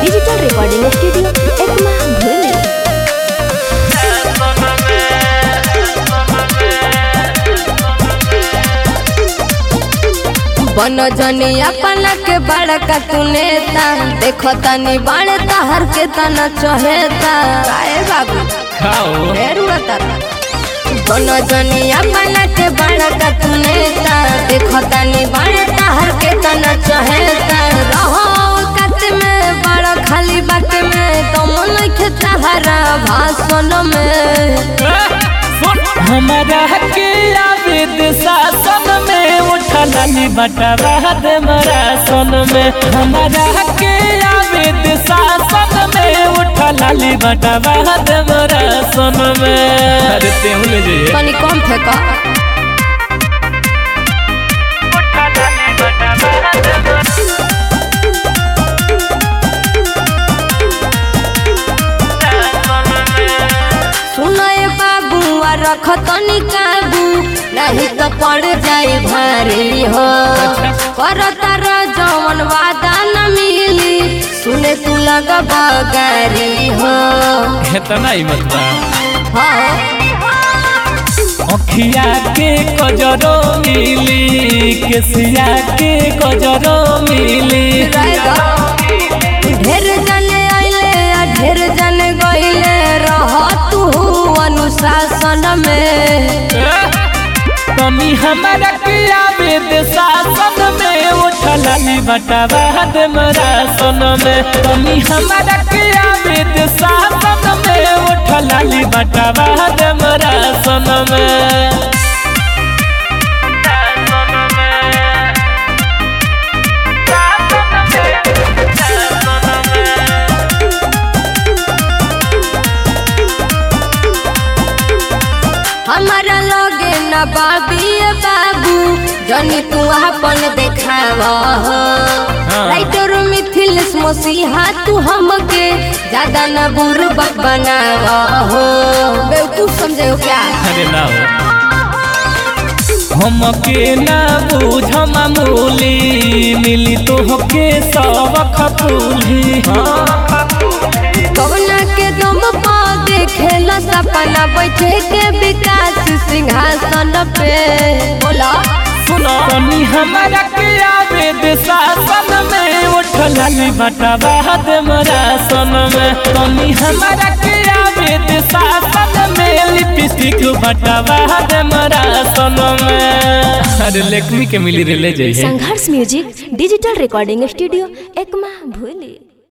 Digital recording studio Ekma भूली बन जनी अपन के बड़का तू नेता देखो तनी बड़े तहर के तना चहेता काहे बाबू खाओ ढेर उड़ता बन जनी अपन के बड़का तू नेता देखो तनी बड़े तहर के तना चहेता रहो कत में बड़ा खाली बात में तुम नहीं तहरा भाषण में हमारा के आवेद शासन में उठलाली बटवा दे मरा सन में हमारा के आवेद शासन में उठलाली बटवा दे मरा सन में अरे तेहू ले जाइए तनी कम फेंका सुनए बाबू आ रख तनी काबू नहीं तो पड़ जाए भारी हो करता र जवन वादा न मिली सुने तू लग बगारी हो इतना ही मत बा हाँ अखिया के कजरो मिली केसिया के कजरो मिली रहेगा। ढेर जने आइले आ ढेर जने गइले रह तू अनुशासन में तनी हमारा के आवेद शासन में उठलाली बटवा दे मरा सन में तनी हमारा के आवेद शासन में उठलाली बटवा दे मरा सन में हमारा लगे न बाबी बाबू जनी तू अपन देखाव राइटर मिथिल मसीहा तू हमके ज्यादा न बुरबक बनाव हो बेवकूफ समझे हो क्या अरे ना हो हमके ना बूझ मामूली मिली तो होके सबक फूली कवना के दम पा देखेला सपना बैठे के विकास सिंहासन पे बोला सुनो तनी हमारा के आवेद शासन में उठलाली बटवा दे मरा सन में तनी हमारा के आवेद शासन में लिपस्टिक बटवा दे मरा सन में अरे लेखनी के मिली रे ले जाइए Sangharsh music digital recording studio Ekma भूली